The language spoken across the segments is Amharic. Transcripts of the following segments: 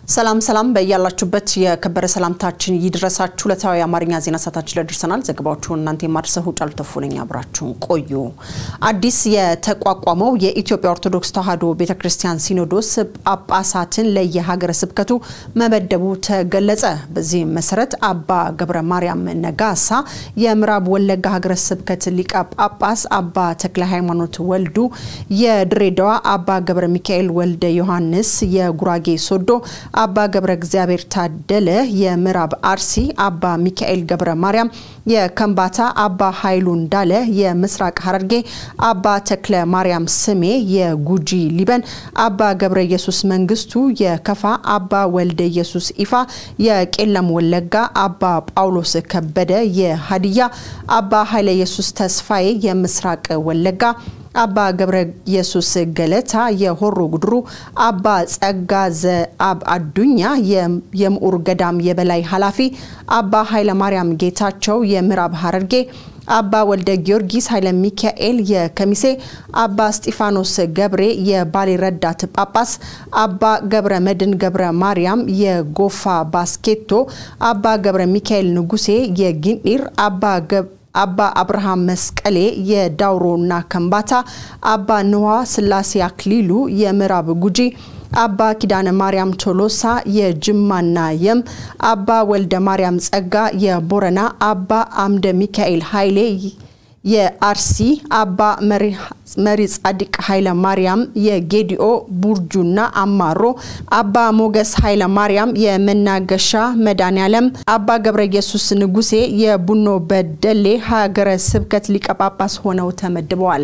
ሰላም ሰላም በያላችሁበት የከበረ ሰላምታችን ይድረሳችሁ። ዕለታዊ የአማርኛ ዜና ሰዓታችን ላይ ደርሰናል። ዘገባዎቹን እናንተ የማድረሰው ጫሉ ተፉ ነኝ። አብራችሁን ቆዩ። አዲስ የተቋቋመው የኢትዮጵያ ኦርቶዶክስ ተዋሕዶ ቤተ ክርስቲያን ሲኖዶስ ጳጳሳትን ለየሀገረ ስብከቱ መመደቡ ተገለጸ። በዚህም መሰረት አባ ገብረ ማርያም ነጋሳ የምዕራብ ወለጋ ሀገረ ስብከት ሊቀ ጳጳስ፣ አባ ተክለ ሃይማኖት ወልዱ የድሬዳዋ፣ አባ ገብረ ሚካኤል ወልደ ዮሐንስ የጉራጌ ሶዶ አባ ገብረ እግዚአብሔር ታደለ የምዕራብ አርሲ፣ አባ ሚካኤል ገብረ ማርያም የከምባታ፣ አባ ኃይሉ እንዳለ የምስራቅ ሐረርጌ፣ አባ ተክለ ማርያም ስሜ የጉጂ ሊበን፣ አባ ገብረ ኢየሱስ መንግስቱ የከፋ፣ አባ ወልደ ኢየሱስ ኢፋ የቄለም ወለጋ፣ አባ ጳውሎስ ከበደ የሀዲያ፣ አባ ኃይለ ኢየሱስ ተስፋዬ የምስራቅ ወለጋ አባ ገብረ ኢየሱስ ገለታ የሆሮ ጉድሩ፣ አባ ጸጋ ዘአብ አዱኛ የምዑር ገዳም የበላይ ኃላፊ፣ አባ ኃይለ ማርያም ጌታቸው የምዕራብ ሐረርጌ፣ አባ ወልደ ጊዮርጊስ ኃይለ ሚካኤል የከሚሴ፣ አባ እስጢፋኖስ ገብሬ የባሌ ረዳት ጳጳስ፣ አባ ገብረ መድን ገብረ ማርያም የጎፋ ባስኬቶ፣ አባ ገብረ ሚካኤል ንጉሴ የጊኒር፣ አባ አባ አብርሃም መስቀሌ የዳውሮና ከምባታ፣ አባ ንዋ ስላሴ አክሊሉ የምዕራብ ጉጂ፣ አባ ኪዳነ ማርያም ቶሎሳ የጅማና የም፣ አባ ወልደ ማርያም ጸጋ የቦረና፣ አባ አምደ ሚካኤል ኃይሌ የአርሲ አባ መሪ ጻድቅ ኃይለ ማርያም የጌዲኦ ቡርጁና አማሮ አባ ሞገስ ኃይለ ማርያም የመናገሻ መድኃኔዓለም አባ ገብረ ኢየሱስ ንጉሴ የቡኖ በደሌ ሀገረ ስብከት ሊቀ ጳጳስ ሆነው ተመድበዋል።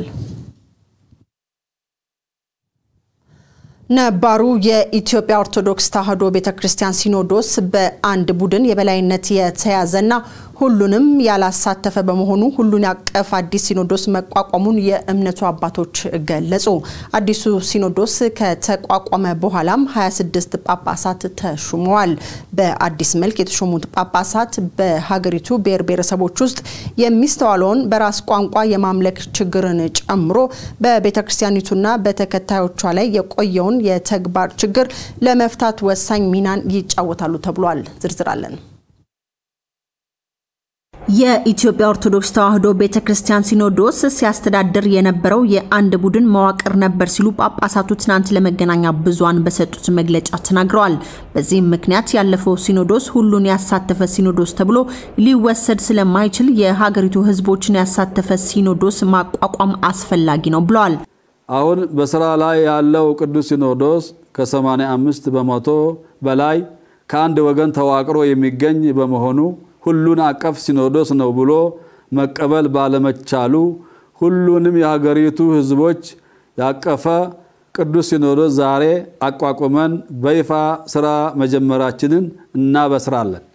ነባሩ የኢትዮጵያ ኦርቶዶክስ ተዋሕዶ ቤተ ክርስቲያን ሲኖዶስ በአንድ ቡድን የበላይነት የተያዘና ሁሉንም ያላሳተፈ በመሆኑ ሁሉን ያቀፍ አዲስ ሲኖዶስ መቋቋሙን የእምነቱ አባቶች ገለጹ። አዲሱ ሲኖዶስ ከተቋቋመ በኋላም 26 ጳጳሳት ተሹመዋል። በአዲስ መልክ የተሾሙት ጳጳሳት በሀገሪቱ ብሔር ብሔረሰቦች ውስጥ የሚስተዋለውን በራስ ቋንቋ የማምለክ ችግርን ጨምሮ በቤተ ክርስቲያኒቱና በተከታዮቿ ላይ የቆየውን የተግባር ችግር ለመፍታት ወሳኝ ሚናን ይጫወታሉ ተብሏል። ዝርዝር አለን። የኢትዮጵያ ኦርቶዶክስ ተዋሕዶ ቤተ ክርስቲያን ሲኖዶስ ሲያስተዳድር የነበረው የአንድ ቡድን መዋቅር ነበር ሲሉ ጳጳሳቱ ትናንት ለመገናኛ ብዙሃን በሰጡት መግለጫ ተናግረዋል። በዚህም ምክንያት ያለፈው ሲኖዶስ ሁሉን ያሳተፈ ሲኖዶስ ተብሎ ሊወሰድ ስለማይችል የሀገሪቱ ሕዝቦችን ያሳተፈ ሲኖዶስ ማቋቋም አስፈላጊ ነው ብለዋል። አሁን በስራ ላይ ያለው ቅዱስ ሲኖዶስ ከ85 በመቶ በላይ ከአንድ ወገን ተዋቅሮ የሚገኝ በመሆኑ ሁሉን አቀፍ ሲኖዶስ ነው ብሎ መቀበል ባለመቻሉ ሁሉንም የሀገሪቱ ህዝቦች ያቀፈ ቅዱስ ሲኖዶስ ዛሬ አቋቁመን በይፋ ስራ መጀመራችንን እናበስራለን።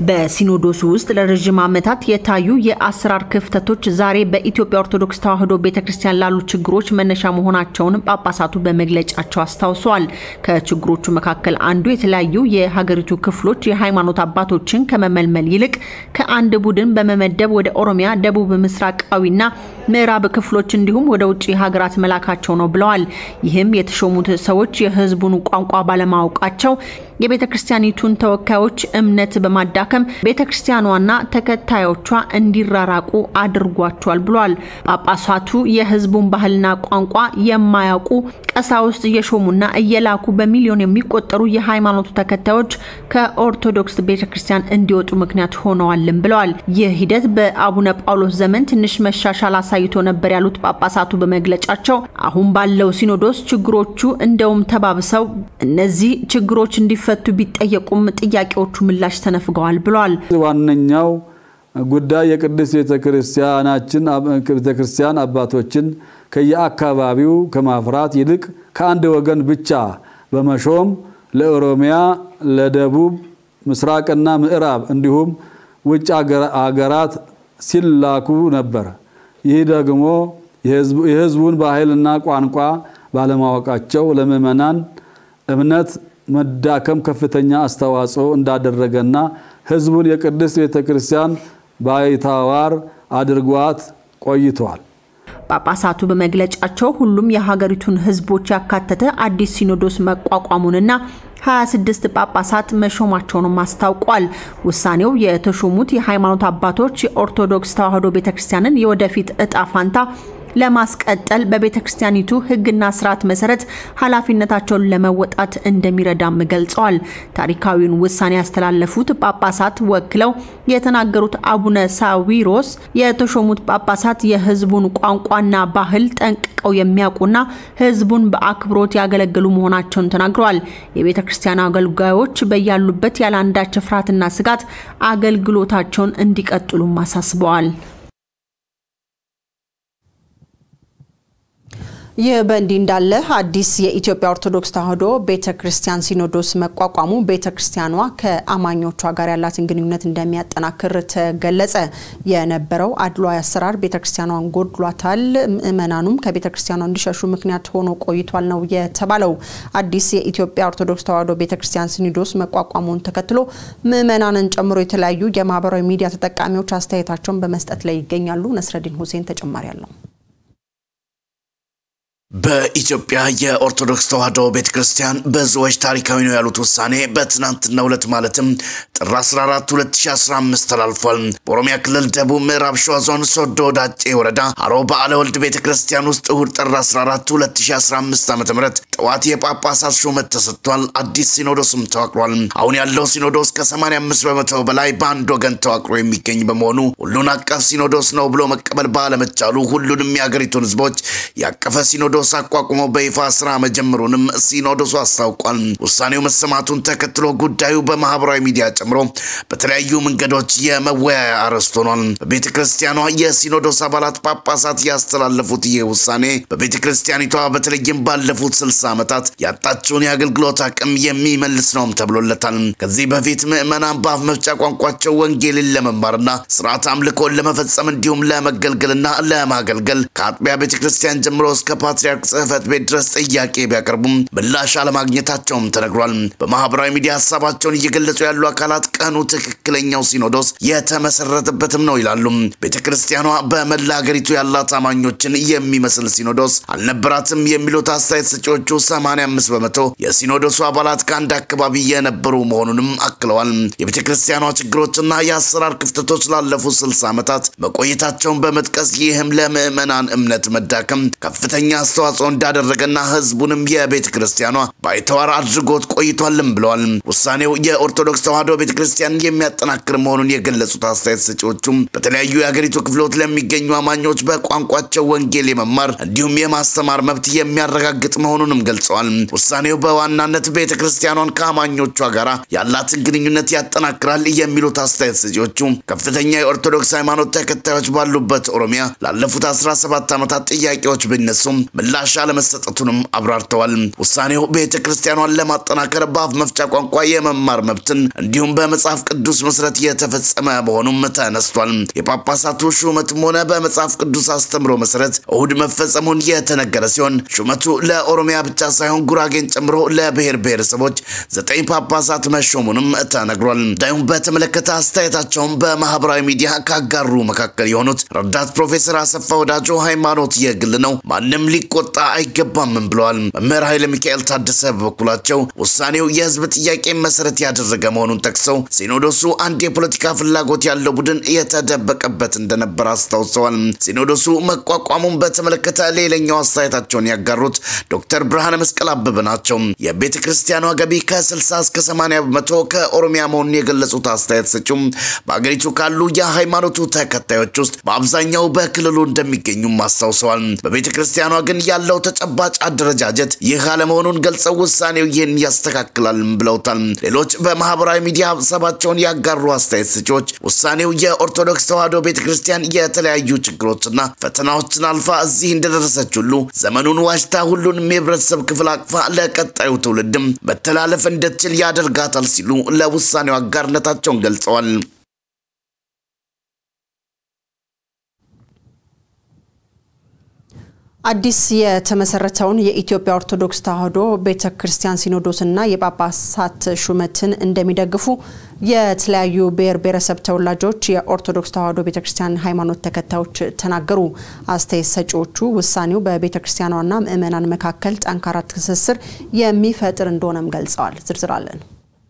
በሲኖዶሱ ውስጥ ለረዥም ዓመታት የታዩ የአሰራር ክፍተቶች ዛሬ በኢትዮጵያ ኦርቶዶክስ ተዋሕዶ ቤተ ክርስቲያን ላሉ ችግሮች መነሻ መሆናቸውን ጳጳሳቱ በመግለጫቸው አስታውሰዋል። ከችግሮቹ መካከል አንዱ የተለያዩ የሀገሪቱ ክፍሎች የሃይማኖት አባቶችን ከመመልመል ይልቅ ከአንድ ቡድን በመመደብ ወደ ኦሮሚያ፣ ደቡብ ምስራቃዊና ምዕራብ ክፍሎች እንዲሁም ወደ ውጭ ሀገራት መላካቸው ነው ብለዋል። ይህም የተሾሙት ሰዎች የህዝቡን ቋንቋ ባለማወቃቸው የቤተ ክርስቲያኒቱን ተወካዮች እምነት በማዳከም ቤተ ክርስቲያኗና ተከታዮቿ እንዲራራቁ አድርጓቸዋል ብሏል። ጳጳሳቱ የህዝቡን ባህልና ቋንቋ የማያውቁ ቀሳውስት እየሾሙና እየላኩ በሚሊዮን የሚቆጠሩ የሃይማኖቱ ተከታዮች ከኦርቶዶክስ ቤተ ክርስቲያን እንዲወጡ ምክንያት ሆነዋልም ብለዋል። ይህ ሂደት በአቡነ ጳውሎስ ዘመን ትንሽ መሻሻል አሳይቶ ነበር ያሉት ጳጳሳቱ በመግለጫቸው አሁን ባለው ሲኖዶስ ችግሮቹ እንደውም ተባብሰው እነዚህ ችግሮች እንዲፈ ፈቱ ቢጠየቁም ጥያቄዎቹ ምላሽ ተነፍገዋል ብለዋል። ዋነኛው ጉዳይ የቅድስት ቤተክርስቲያናችን ቤተክርስቲያን አባቶችን ከየአካባቢው ከማፍራት ይልቅ ከአንድ ወገን ብቻ በመሾም ለኦሮሚያ፣ ለደቡብ ምስራቅና ምዕራብ እንዲሁም ውጭ አገራት ሲላኩ ነበር። ይህ ደግሞ የህዝቡን ባህልና ቋንቋ ባለማወቃቸው ለምዕመናን እምነት መዳከም ከፍተኛ አስተዋጽኦ እንዳደረገና ህዝቡን የቅድስት ቤተ ክርስቲያን ባይታዋር አድርጓት ቆይተዋል። ጳጳሳቱ በመግለጫቸው ሁሉም የሀገሪቱን ሕዝቦች ያካተተ አዲስ ሲኖዶስ መቋቋሙንና 26 ጳጳሳት መሾማቸውንም አስታውቋል። ውሳኔው የተሾሙት የሃይማኖት አባቶች የኦርቶዶክስ ተዋሕዶ ቤተክርስቲያንን የወደፊት እጣ ፋንታ ለማስቀጠል በቤተ ክርስቲያኒቱ ሕግና ስርዓት መሰረት ኃላፊነታቸውን ለመወጣት እንደሚረዳም ገልጸዋል። ታሪካዊውን ውሳኔ ያስተላለፉት ጳጳሳት ወክለው የተናገሩት አቡነ ሳዊሮስ የተሾሙት ጳጳሳት የሕዝቡን ቋንቋና ባህል ጠንቅቀው የሚያውቁና ሕዝቡን በአክብሮት ያገለግሉ መሆናቸውን ተናግረዋል። የቤተ ክርስቲያን አገልጋዮች በያሉበት ያለ አንዳች ፍርሃትና ስጋት አገልግሎታቸውን እንዲቀጥሉም አሳስበዋል። ይህ በእንዲህ እንዳለ አዲስ የኢትዮጵያ ኦርቶዶክስ ተዋሕዶ ቤተ ክርስቲያን ሲኖዶስ መቋቋሙ ቤተ ክርስቲያኗ ከአማኞቿ ጋር ያላትን ግንኙነት እንደሚያጠናክር ተገለጸ። የነበረው አድሏዊ አሰራር ቤተ ክርስቲያኗን ጎድሏታል፣ ምዕመናኑም ከቤተ ክርስቲያኗ እንዲሸሹ ምክንያት ሆኖ ቆይቷል ነው የተባለው። አዲስ የኢትዮጵያ ኦርቶዶክስ ተዋሕዶ ቤተ ክርስቲያን ሲኖዶስ መቋቋሙን ተከትሎ ምዕመናንን ጨምሮ የተለያዩ የማህበራዊ ሚዲያ ተጠቃሚዎች አስተያየታቸውን በመስጠት ላይ ይገኛሉ። ነስረዲን ሁሴን ተጨማሪ አለው። በኢትዮጵያ የኦርቶዶክስ ተዋሕዶ ቤተ ክርስቲያን ብዙዎች ታሪካዊ ነው ያሉት ውሳኔ በትናንትናው ዕለት ማለትም ጥር 14 2015 ተላልፏል። በኦሮሚያ ክልል ደቡብ ምዕራብ ሸዋ ዞን ሶዶ ዳጬ ወረዳ አሮ በዓለ ወልድ ቤተ ክርስቲያን ውስጥ እሁድ ጥር 14 2015 ዓ ም ጠዋት የጳጳሳት ሹመት ተሰጥቷል። አዲስ ሲኖዶስም ተዋቅሯል። አሁን ያለው ሲኖዶስ ከ85 በመቶ በላይ በአንድ ወገን ተዋቅሮ የሚገኝ በመሆኑ ሁሉን አቀፍ ሲኖዶስ ነው ብሎ መቀበል ባለመቻሉ ሁሉንም የአገሪቱን ሕዝቦች ያቀፈ ሲኖዶስ ሲኖዶስ አቋቁሞ በይፋ ስራ መጀመሩንም ሲኖዶሱ አስታውቋል። ውሳኔው መሰማቱን ተከትሎ ጉዳዩ በማህበራዊ ሚዲያ ጨምሮ በተለያዩ መንገዶች የመወያያ አርዕስት ሆኗል። በቤተ ክርስቲያኗ የሲኖዶስ አባላት ጳጳሳት ያስተላለፉት ይህ ውሳኔ በቤተ ክርስቲያኒቷ በተለይም ባለፉት ስልሳ ዓመታት ያጣችውን የአገልግሎት አቅም የሚመልስ ነውም ተብሎለታል። ከዚህ በፊት ምዕመናን በአፍ መፍቻ ቋንቋቸው ወንጌልን ለመማርና ስርዓት አምልኮን ለመፈጸም እንዲሁም ለመገልገልና ለማገልገል ከአጥቢያ ቤተ ክርስቲያን ጀምሮ እስከ ፓትሪ ፓትርያርክ ጽሕፈት ቤት ድረስ ጥያቄ ቢያቀርቡም ምላሽ አለማግኘታቸውም ተነግሯል። በማህበራዊ ሚዲያ ሀሳባቸውን እየገለጹ ያሉ አካላት ቀኑ ትክክለኛው ሲኖዶስ የተመሰረተበትም ነው ይላሉ። ቤተ ክርስቲያኗ በመላ ሀገሪቱ ያላት አማኞችን የሚመስል ሲኖዶስ አልነበራትም የሚሉት አስተያየት ሰጪዎቹ 85 በመቶ የሲኖዶሱ አባላት ከአንድ አካባቢ የነበሩ መሆኑንም አክለዋል። የቤተ ክርስቲያኗ ችግሮችና የአሰራር ክፍተቶች ላለፉት 60 ዓመታት መቆየታቸውን በመጥቀስ ይህም ለምዕመናን እምነት መዳከም ከፍተኛ አስተዋጽኦ እንዳደረገና ህዝቡንም የቤተ ክርስቲያኗ ባይተዋር አድርጎት ቆይቷልም ብለዋል። ውሳኔው የኦርቶዶክስ ተዋሕዶ ቤተ ክርስቲያን የሚያጠናክር መሆኑን የገለጹት አስተያየት ሰጪዎቹም በተለያዩ የሀገሪቱ ክፍሎች ለሚገኙ አማኞች በቋንቋቸው ወንጌል የመማር እንዲሁም የማስተማር መብት የሚያረጋግጥ መሆኑንም ገልጸዋል። ውሳኔው በዋናነት ቤተ ክርስቲያኗን ከአማኞቿ ጋር ያላትን ግንኙነት ያጠናክራል የሚሉት አስተያየት ሰጪዎቹ ከፍተኛ የኦርቶዶክስ ሃይማኖት ተከታዮች ባሉበት ኦሮሚያ ላለፉት 17 ዓመታት ጥያቄዎች ቢነሱም ምላሽ አለመሰጠቱንም አብራርተዋል። ውሳኔው ቤተ ክርስቲያኗን ለማጠናከር በአፍ መፍቻ ቋንቋ የመማር መብትን እንዲሁም በመጽሐፍ ቅዱስ መሰረት የተፈጸመ መሆኑም ተነስቷል። የጳጳሳቱ ሹመትም ሆነ በመጽሐፍ ቅዱስ አስተምሮ መሰረት እሁድ መፈጸሙን የተነገረ ሲሆን ሹመቱ ለኦሮሚያ ብቻ ሳይሆን ጉራጌን ጨምሮ ለብሔር ብሔረሰቦች ዘጠኝ ጳጳሳት መሾሙንም ተነግሯል። ጉዳዩን በተመለከተ አስተያየታቸውን በማህበራዊ ሚዲያ ካጋሩ መካከል የሆኑት ረዳት ፕሮፌሰር አሰፋ ወዳጆ ሃይማኖት የግል ነው ማንም ሊቆጣ አይገባምም ብለዋል። መምህር ኃይለ ሚካኤል ታደሰ በበኩላቸው ውሳኔው የህዝብ ጥያቄ መሰረት ያደረገ መሆኑን ጠቅሰው ሲኖዶሱ አንድ የፖለቲካ ፍላጎት ያለው ቡድን የተደበቀበት እንደነበር አስታውሰዋል። ሲኖዶሱ መቋቋሙን በተመለከተ ሌላኛው አስተያየታቸውን ያጋሩት ዶክተር ብርሃነ መስቀል አበበ ናቸው። የቤተ ክርስቲያኗ ገቢ ከ60 እስከ 80 በመቶ ከኦሮሚያ መሆኑን የገለጹት አስተያየት ሰጪውም በአገሪቱ ካሉ የሃይማኖቱ ተከታዮች ውስጥ በአብዛኛው በክልሉ እንደሚገኙም አስታውሰዋል። በቤተ ክርስቲያኗ ግን ያለው ተጨባጭ አደረጃጀት ይህ አለመሆኑን ገልጸው ውሳኔው ይህን ያስተካክላል ብለውታል። ሌሎች በማህበራዊ ሚዲያ ሀሳባቸውን ያጋሩ አስተያየት ሰጪዎች ውሳኔው የኦርቶዶክስ ተዋሕዶ ቤተ ክርስቲያን የተለያዩ ችግሮችና ፈተናዎችን አልፋ እዚህ እንደደረሰች ሁሉ ዘመኑን ዋጅታ ሁሉንም የህብረተሰብ ክፍል አቅፋ ለቀጣዩ ትውልድም መተላለፍ እንድትችል ያደርጋታል ሲሉ ለውሳኔው አጋርነታቸውን ገልጸዋል። አዲስ የተመሰረተውን የኢትዮጵያ ኦርቶዶክስ ተዋሕዶ ቤተ ክርስቲያን ሲኖዶስና የጳጳሳት ሹመትን እንደሚደግፉ የተለያዩ ብሔር ብሔረሰብ ተወላጆች የኦርቶዶክስ ተዋሕዶ ቤተ ክርስቲያን ሃይማኖት ተከታዮች ተናገሩ። አስተያየት ሰጪዎቹ ውሳኔው በቤተ ክርስቲያኗና ምዕመናን መካከል ጠንካራ ትስስር የሚፈጥር እንደሆነም ገልጸዋል። ዝርዝር አለን።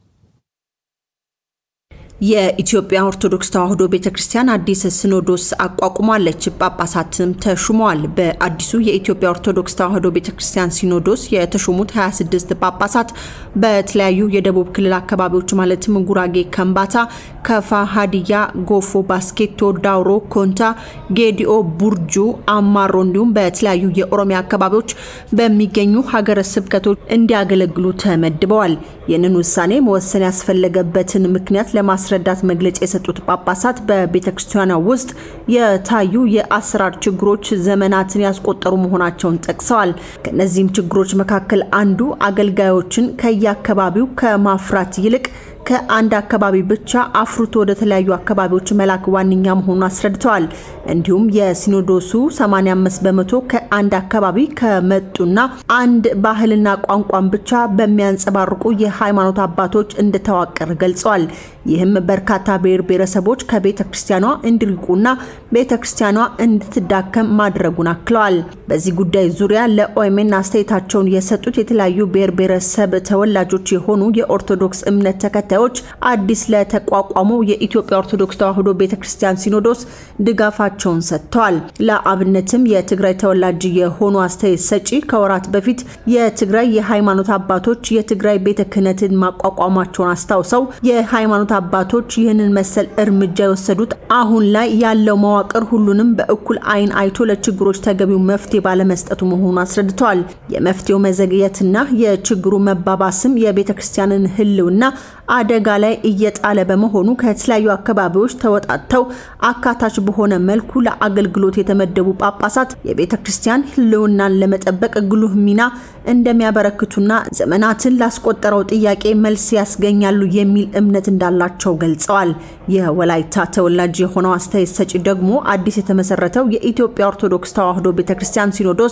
የኢትዮጵያ ኦርቶዶክስ ተዋሕዶ ቤተ ክርስቲያን አዲስ ሲኖዶስ አቋቁማለች። ጳጳሳትም ተሹመዋል። በአዲሱ የኢትዮጵያ ኦርቶዶክስ ተዋሕዶ ቤተ ክርስቲያን ሲኖዶስ የተሾሙት 26 ጳጳሳት በተለያዩ የደቡብ ክልል አካባቢዎች ማለትም ጉራጌ፣ ከምባታ፣ ከፋ፣ ሀዲያ፣ ጎፎ፣ ባስኬቶ፣ ዳውሮ፣ ኮንታ፣ ጌዲኦ፣ ቡርጁ፣ አማሮ እንዲሁም በተለያዩ የኦሮሚያ አካባቢዎች በሚገኙ ሀገረ ስብከቶች እንዲያገለግሉ ተመድበዋል። ይህንን ውሳኔ መወሰን ያስፈለገበትን ምክንያት ለማስረዳት መግለጫ የሰጡት ጳጳሳት በቤተ ክርስቲያኗ ውስጥ የታዩ የአሰራር ችግሮች ዘመናትን ያስቆጠሩ መሆናቸውን ጠቅሰዋል። ከእነዚህም ችግሮች መካከል አንዱ አገልጋዮችን ከየአካባቢው ከማፍራት ይልቅ ከአንድ አካባቢ ብቻ አፍርቶ ወደ ተለያዩ አካባቢዎች መላክ ዋነኛ መሆኑን አስረድተዋል። እንዲሁም የሲኖዶሱ 85 በመቶ ከአንድ አካባቢ ከመጡና አንድ ባህልና ቋንቋን ብቻ በሚያንጸባርቁ የሃይማኖት አባቶች እንደተዋቀረ ገልጸዋል። ይህም በርካታ ብሔር ብሔረሰቦች ከቤተ ክርስቲያኗ እንዲርቁና ቤተ ክርስቲያኗ እንድትዳከም ማድረጉን አክለዋል። በዚህ ጉዳይ ዙሪያ ለኦኤምኤን አስተያየታቸውን የሰጡት የተለያዩ ብሔር ብሔረሰብ ተወላጆች የሆኑ የኦርቶዶክስ እምነት ተከታዮች አዲስ ለተቋቋመው የኢትዮጵያ ኦርቶዶክስ ተዋሕዶ ቤተ ክርስቲያን ሲኖዶስ ድጋፋቸውን ሰጥተዋል። ለአብነትም የትግራይ ተወላጅ የሆኑ አስተያየት ሰጪ ከወራት በፊት የትግራይ የሃይማኖት አባቶች የትግራይ ቤተ ክህነትን ማቋቋማቸውን አስታውሰው የሃይማኖት አባቶች ይህንን መሰል እርምጃ የወሰዱት አሁን ላይ ያለው መዋቅር ሁሉንም በእኩል ዓይን አይቶ ለችግሮች ተገቢው መፍትሄ ባለመስጠቱ መሆኑን አስረድተዋል። የመፍትሄው መዘግየትና የችግሩ መባባስም የቤተ ክርስቲያንን ሕልውና አደጋ ላይ እየጣለ በመሆኑ ከተለያዩ አካባቢዎች ተወጣጥተው አካታች በሆነ መልኩ ለአገልግሎት የተመደቡ ጳጳሳት የቤተ ክርስቲያን ሕልውናን ለመጠበቅ ጉልህ ሚና እንደሚያበረክቱና ዘመናትን ላስቆጠረው ጥያቄ መልስ ያስገኛሉ የሚል እምነት እንዳላቸው ገልጸዋል። የወላይታ ተወላጅ የሆነው አስተያየት ሰጪ ደግሞ አዲስ የተመሰረተው የኢትዮጵያ ኦርቶዶክስ ተዋሕዶ ቤተ ክርስቲያን ሲኖዶስ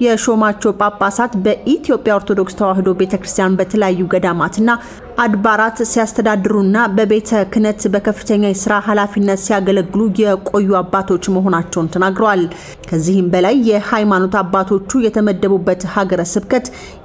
የሾማቸው ጳጳሳት በኢትዮጵያ ኦርቶዶክስ ተዋሕዶ ቤተ ክርስቲያን በተለያዩ ገዳማትና አድባራት ሲያስተዳድሩና በቤተ ክህነት በከፍተኛ የስራ ኃላፊነት ሲያገለግሉ የቆዩ አባቶች መሆናቸውን ተናግረዋል። ከዚህም በላይ የሃይማኖት አባቶቹ የተመደቡበት ሀገረ ስብከት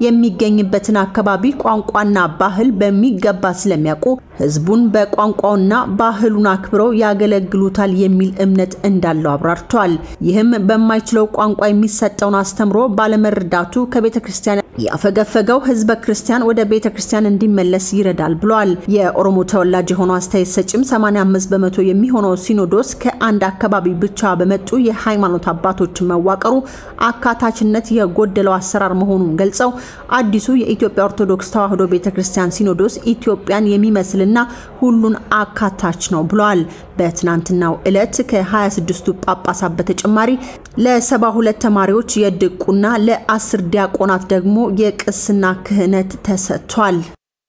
የሚገኝበትን አካባቢ ቋንቋና ባህል በሚገባ ስለሚያውቁ ሕዝቡን በቋንቋውና ባህሉን አክብረው ያገለግሉታል የሚል እምነት እንዳለው አብራርተዋል። ይህም በማይችለው ቋንቋ የሚሰጠውን አስተምሮ ባለመረዳቱ ከቤተ ክርስቲያን ያፈገፈገው ሕዝበ ክርስቲያን ወደ ቤተ ክርስቲያን እንዲመለስ ይረዳል ብሏል። የኦሮሞ ተወላጅ የሆነው አስተያየት ሰጭም 85 በመቶ የሚሆነው ሲኖዶስ ከአንድ አካባቢ ብቻ በመጡ የሃይማኖት አባቶች መዋቀሩ አካታችነት የጎደለው አሰራር መሆኑን ገልጸው አዲሱ የኢትዮጵያ ኦርቶዶክስ ተዋሕዶ ቤተ ክርስቲያን ሲኖዶስ ኢትዮጵያን የሚመስልና ሁሉን አካታች ነው ብለዋል። በትናንትናው ዕለት ከ26ቱ ጳጳሳት በተጨማሪ ለ72 ተማሪዎች የድቁና ለ10 ዲያቆናት ደግሞ የቅስና ክህነት ተሰጥቷል።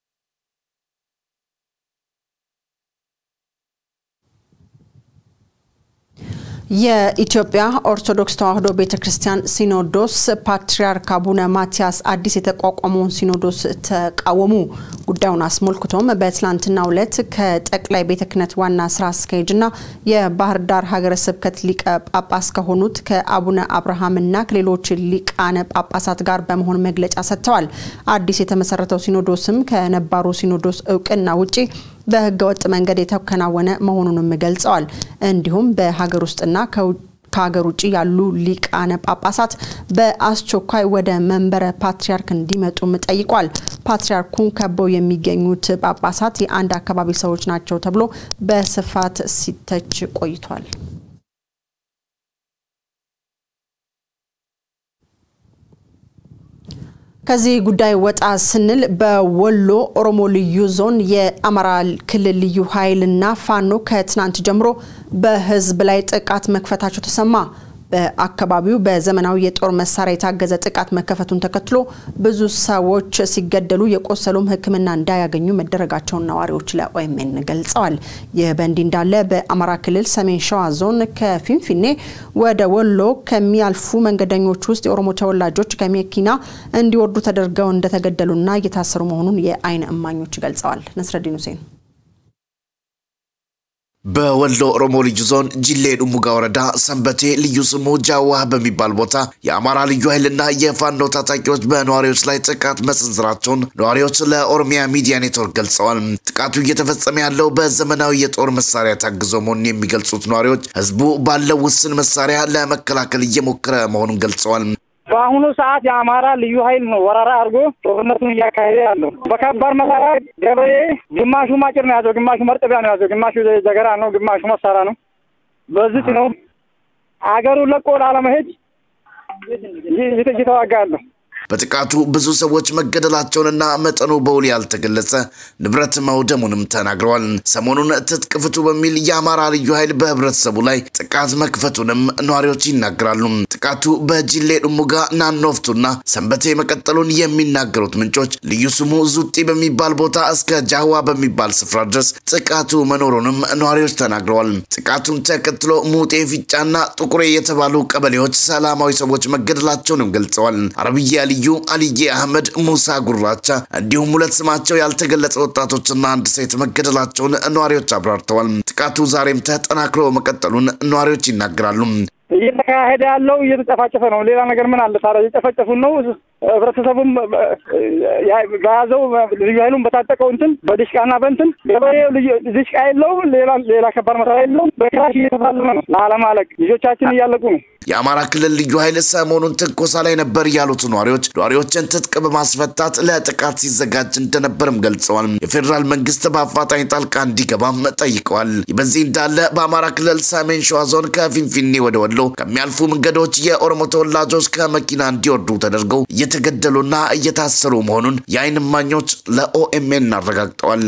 የኢትዮጵያ ኦርቶዶክስ ተዋሕዶ ቤተ ክርስቲያን ሲኖዶስ ፓትርያርክ አቡነ ማትያስ አዲስ የተቋቋመውን ሲኖዶስ ተቃወሙ። ጉዳዩን አስመልክቶም በትላንትናው ዕለት ከጠቅላይ ቤተ ክህነት ዋና ስራ አስኪያጅና የባህር ዳር ሀገረ ስብከት ሊቀ ጳጳስ ከሆኑት ከአቡነ አብርሃምና ከሌሎች ሊቃነ ጳጳሳት ጋር በመሆን መግለጫ ሰጥተዋል። አዲስ የተመሰረተው ሲኖዶስም ከነባሩ ሲኖዶስ እውቅና ውጪ በህገ ወጥ መንገድ የተከናወነ መሆኑንም ገልጸዋል። እንዲሁም በሀገር ውስጥና ከሀገር ውጭ ያሉ ሊቃነ ጳጳሳት በአስቸኳይ ወደ መንበረ ፓትርያርክ እንዲመጡም ጠይቋል። ፓትርያርኩን ከበው የሚገኙት ጳጳሳት የአንድ አካባቢ ሰዎች ናቸው ተብሎ በስፋት ሲተች ቆይቷል። ከዚህ ጉዳይ ወጣ ስንል በወሎ ኦሮሞ ልዩ ዞን የአማራ ክልል ልዩ ኃይልና ፋኖ ከትናንት ጀምሮ በህዝብ ላይ ጥቃት መክፈታቸው ተሰማ። በአካባቢው በዘመናዊ የጦር መሳሪያ የታገዘ ጥቃት መከፈቱን ተከትሎ ብዙ ሰዎች ሲገደሉ የቆሰሉም ሕክምና እንዳያገኙ መደረጋቸውን ነዋሪዎች ለኦኤምኤን ገልጸዋል። ይህ በእንዲህ እንዳለ በአማራ ክልል ሰሜን ሸዋ ዞን ከፊንፊኔ ወደ ወሎ ከሚያልፉ መንገደኞች ውስጥ የኦሮሞ ተወላጆች ከመኪና እንዲወርዱ ተደርገው እንደተገደሉና እየታሰሩ መሆኑን የአይን እማኞች ገልጸዋል። ነስረዲን ሁሴን በወሎ ኦሮሞ ልዩ ዞን ጅሌ ዱሙጋ ወረዳ ሰንበቴ ልዩ ስሙ ጃዋህ በሚባል ቦታ የአማራ ልዩ ኃይልና የፋኖ ታጣቂዎች በነዋሪዎች ላይ ጥቃት መሰንዘራቸውን ነዋሪዎች ለኦሮሚያ ሚዲያ ኔትወርክ ገልጸዋል። ጥቃቱ እየተፈጸመ ያለው በዘመናዊ የጦር መሳሪያ ታግዞ መሆኑን የሚገልጹት ነዋሪዎች ህዝቡ ባለው ውስን መሳሪያ ለመከላከል እየሞከረ መሆኑን ገልጸዋል። በአሁኑ ሰዓት የአማራ ልዩ ኃይል ነው ወረራ አድርጎ ጦርነቱን እያካሄደ ያለው። በከባድ መሳሪያ ገበሬ ግማሹ ማጭር ነው ያዘው፣ ግማሹ መርጠቢያ ነው ያዘው፣ ግማሹ ዘገራ ነው፣ ግማሹ መሳሪያ ነው። በዚህ ነው አገሩን ለቆ ላለመሄድ እየተዋጋ ያለው። በጥቃቱ ብዙ ሰዎች መገደላቸውንና መጠኑ በውል ያልተገለጸ ንብረት መውደሙንም ተናግረዋል። ሰሞኑን ትጥቅ ፍቱ በሚል የአማራ ልዩ ኃይል በህብረተሰቡ ላይ ጥቃት መክፈቱንም ነዋሪዎች ይናገራሉ። ጥቃቱ በጅሌ ዱሙጋ፣ ናኖፍቱና ሰንበቴ መቀጠሉን የሚናገሩት ምንጮች ልዩ ስሙ ዙጢ በሚባል ቦታ እስከ ጃህዋ በሚባል ስፍራ ድረስ ጥቃቱ መኖሩንም ነዋሪዎች ተናግረዋል። ጥቃቱን ተከትሎ ሙጤ፣ ፊጫና ጥቁሬ የተባሉ ቀበሌዎች ሰላማዊ ሰዎች መገደላቸውንም ገልጸዋል። አረብያ ልዩ አልዬ አህመድ፣ ሙሳ ጉራቻ እንዲሁም ሁለት ስማቸው ያልተገለጸ ወጣቶችና አንድ ሴት መገደላቸውን ነዋሪዎች አብራርተዋል። ጥቃቱ ዛሬም ተጠናክሮ መቀጠሉን ነዋሪዎች ይናገራሉ። እየተካሄደ ያለው እየተጨፋጨፈ ነው። ሌላ ነገር ምን አለ ታዲያ? እየጨፈጨፉን ነው። ህብረተሰቡም በያዘው ልዩ ኃይሉን በታጠቀው እንትን በድሽቃና በእንትን ገበሬው ድሽቃ የለውም፣ ሌላ ሌላ ከባድ መሳሪያ የለውም። በክላሽ እየተፋለመ ነው ላለማለቅ። ልጆቻችን እያለቁ ነው። የአማራ ክልል ልዩ ኃይል ሰሞኑን ትንኮሳ ላይ ነበር ያሉት ነዋሪዎች ነዋሪዎችን ትጥቅ በማስፈታት ለጥቃት ሲዘጋጅ እንደነበርም ገልጸዋል። የፌዴራል መንግስት በአፋጣኝ ጣልቃ እንዲገባም ጠይቀዋል። በዚህ እንዳለ በአማራ ክልል ሰሜን ሸዋ ዞን ከፊንፊኔ ወደ ወሎ ከሚያልፉ መንገዶች የኦሮሞ ተወላጆች ከመኪና እንዲወርዱ ተደርገው እየተገደሉና እየታሰሩ መሆኑን የአይን እማኞች ለኦኤምኤን አረጋግጠዋል።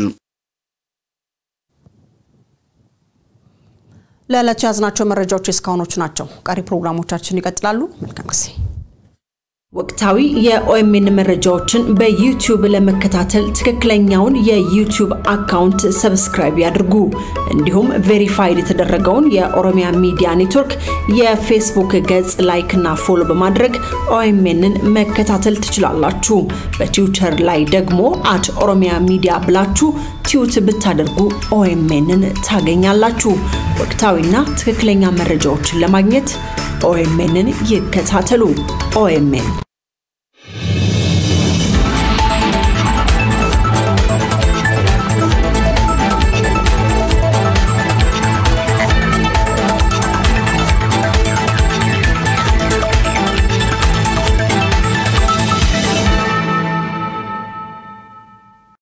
ለዕለቱ ያዝናቸው መረጃዎች የእስካሁኖቹ ናቸው። ቀሪ ፕሮግራሞቻችን ይቀጥላሉ። መልካም ጊዜ። ወቅታዊ የኦኤምኤን መረጃዎችን በዩቲዩብ ለመከታተል ትክክለኛውን የዩቲዩብ አካውንት ሰብስክራይብ ያድርጉ። እንዲሁም ቬሪፋይድ የተደረገውን የኦሮሚያ ሚዲያ ኔትወርክ የፌስቡክ ገጽ ላይክ እና ፎሎ በማድረግ ኦኤምኤንን መከታተል ትችላላችሁ። በትዊተር ላይ ደግሞ አት ኦሮሚያ ሚዲያ ብላችሁ ቲዩት ብታደርጉ ኦኤምኤንን ታገኛላችሁ። ወቅታዊና ትክክለኛ መረጃዎችን ለማግኘት ኦኤምኤንን ይከታተሉ። ኦኤምኤን